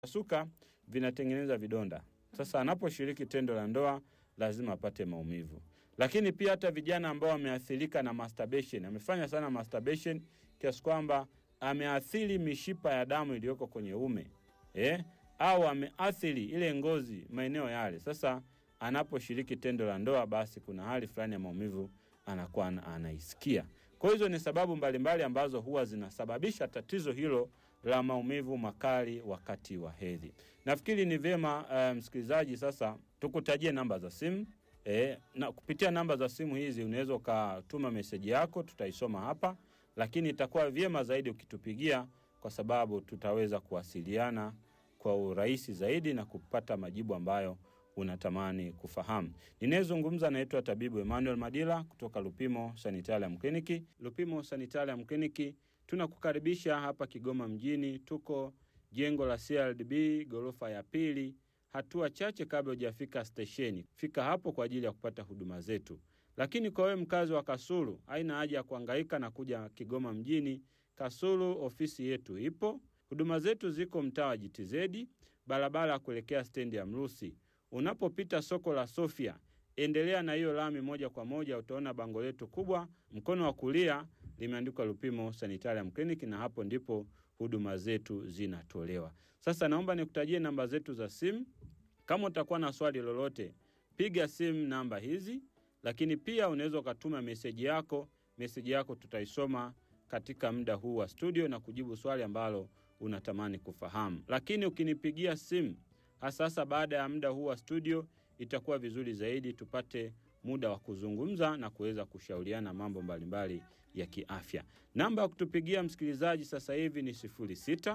suka vinatengeneza vidonda. Sasa anaposhiriki tendo la ndoa lazima apate maumivu. Lakini pia hata vijana ambao wameathirika na masturbation, amefanya sana masturbation kiasi kwamba ameathiri mishipa ya damu iliyoko kwenye ume eh? au ameathiri ile ngozi maeneo yale. Sasa anaposhiriki tendo la ndoa, basi kuna hali fulani ya maumivu anakuwa ana- anaisikia. Kwa hizo ni sababu mbalimbali ambazo huwa zinasababisha tatizo hilo la maumivu makali wakati wa hedhi. Nafikiri ni vyema uh, msikilizaji, sasa tukutajie namba za simu e, na kupitia namba za simu hizi unaweza ukatuma meseji yako, tutaisoma hapa, lakini itakuwa vyema zaidi ukitupigia, kwa sababu tutaweza kuwasiliana kwa urahisi zaidi na kupata majibu ambayo unatamani kufahamu. Ninayezungumza naitwa tabibu Emmanuel Madila kutoka Lupimo Sanitarium Kliniki. Lupimo Sanitarium Kliniki tunakukaribisha hapa Kigoma mjini. Tuko jengo la CRDB ghorofa ya pili, hatua chache kabla hujafika stesheni. Fika hapo kwa ajili ya kupata huduma zetu. Lakini kwa wewe mkazi wa Kasulu, haina haja ya kuhangaika na kuja Kigoma mjini. Kasulu ofisi yetu ipo. Huduma zetu ziko mtaa wa JTZ, barabara ya kuelekea stendi ya Mrusi. Unapopita soko la Sofia, endelea na hiyo lami moja kwa moja, utaona bango letu kubwa, mkono wa kulia limeandikwa Lupimo Sanitarium Clinic, na hapo ndipo huduma zetu zinatolewa. Sasa naomba nikutajie namba zetu za simu. Kama utakuwa na swali lolote, piga simu namba hizi, lakini pia unaweza ukatuma meseji yako. Meseji yako tutaisoma katika muda huu wa studio na kujibu swali ambalo unatamani kufahamu. Lakini ukinipigia simu hasa hasa baada ya muda huu wa studio, itakuwa vizuri zaidi tupate muda wa kuzungumza na kuweza kushauriana mambo mbalimbali ya kiafya. Namba ya kutupigia msikilizaji sasa hivi ni 06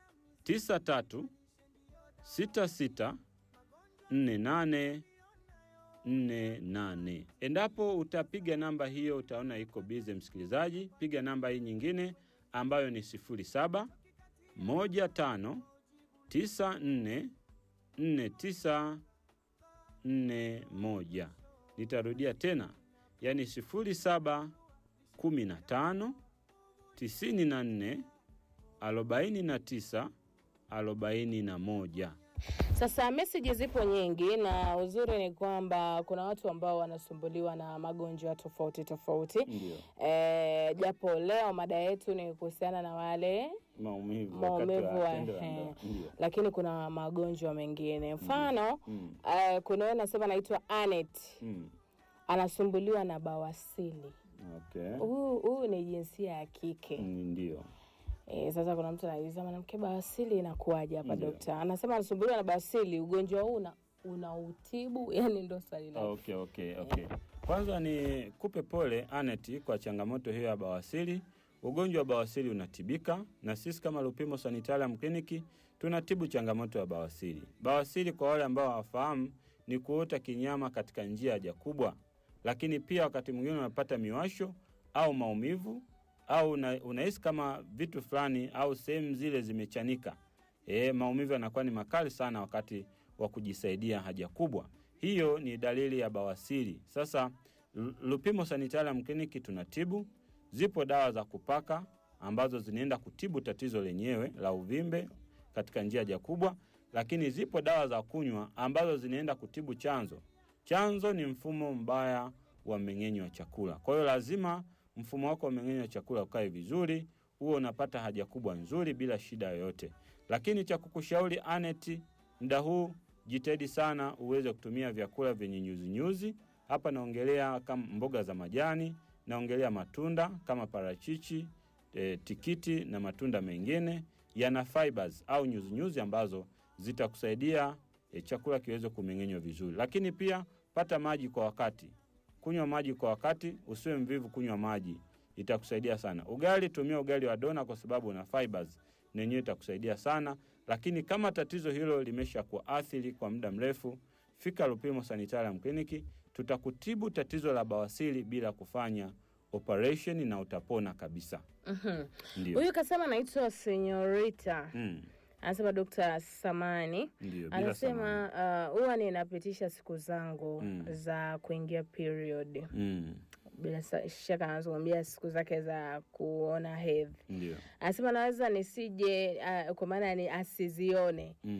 93 66 48 48. Endapo utapiga namba hiyo utaona iko bize msikilizaji, piga namba hii nyingine ambayo ni 07 15 94 49 41. Nitarudia tena, yani 07 15 94 49 41. Sasa meseji zipo nyingi, na uzuri ni kwamba kuna watu ambao wanasumbuliwa na magonjwa tofauti tofauti. Ndio E, japo leo mada yetu ni kuhusiana na wale maumivu wakati maumivu wa wa tendo la he, ndoa. Ndio. lakini kuna magonjwa mengine mfano Mm. eh, kuna wewe nasema naitwa Anet Mm. anasumbuliwa na bawasili. Okay. Huu huu ni jinsia ya kike. Mm, Ndio. E, sasa kuna mtu anauliza mwanamke bawasili inakuwaje hapa Ndio. dokta? Anasema anasumbuliwa na bawasili, ugonjwa huu una unautibu? Yani ndo swali la Okay, okay, okay. Kwanza ni kupe pole Anet kwa changamoto hiyo ya bawasiri. Ugonjwa wa bawasiri unatibika na sisi kama Lupimo Sanitarium Clinic tunatibu changamoto ya bawasiri. Bawasiri kwa wale ambao hawafahamu ni kuota kinyama katika njia ya haja kubwa, lakini pia wakati mwingine unapata miwasho au maumivu au una, unahisi kama vitu fulani au sehemu zile zimechanika. E, maumivu yanakuwa ni makali sana wakati wa kujisaidia haja kubwa. Hiyo ni dalili ya bawasiri. Sasa Lu- Lupimo Sanitarium Clinic tunatibu. Zipo dawa za kupaka ambazo zinaenda kutibu tatizo lenyewe la uvimbe katika njia haja kubwa, lakini zipo dawa za kunywa ambazo zinaenda kutibu chanzo. Chanzo ni mfumo mbaya wa mmeng'enyo wa chakula. Kwa hiyo lazima mfumo wako wa mmeng'enyo wa chakula ukae vizuri, huo unapata haja kubwa nzuri bila shida yoyote. Lakini cha kukushauri Aneti, muda huu jitahidi sana uweze kutumia vyakula vyenye nyuzinyuzi. Hapa naongelea kama mboga za majani, naongelea matunda kama parachichi, e, tikiti na matunda mengine yana fibers au nyuzinyuzi ambazo zitakusaidia e, chakula kiweze kumeng'enywa vizuri. Lakini pia pata maji kwa wakati, kunywa maji kwa wakati, usiwe mvivu kunywa maji, itakusaidia sana. Ugali, tumia ugali wa dona kwa sababu una fibers na yenyewe itakusaidia sana. Lakini kama tatizo hilo limesha kuathiri kwa muda mrefu, fika Lupimo Sanitarium Clinic, tutakutibu tatizo la bawasiri bila kufanya operation na utapona kabisa. Mhm. Ndio. Huyu kasema anaitwa Senyorita, Mm, anasema Dokta Samani ndio, bila samani. anasema uh, huwa ninapitisha siku zangu Mm. za kuingia period Mm, bila sa- shaka anazungumzia siku zake za kuona hedhi. Ndio. Anasema naweza nisije, uh, kwa maana ni asizione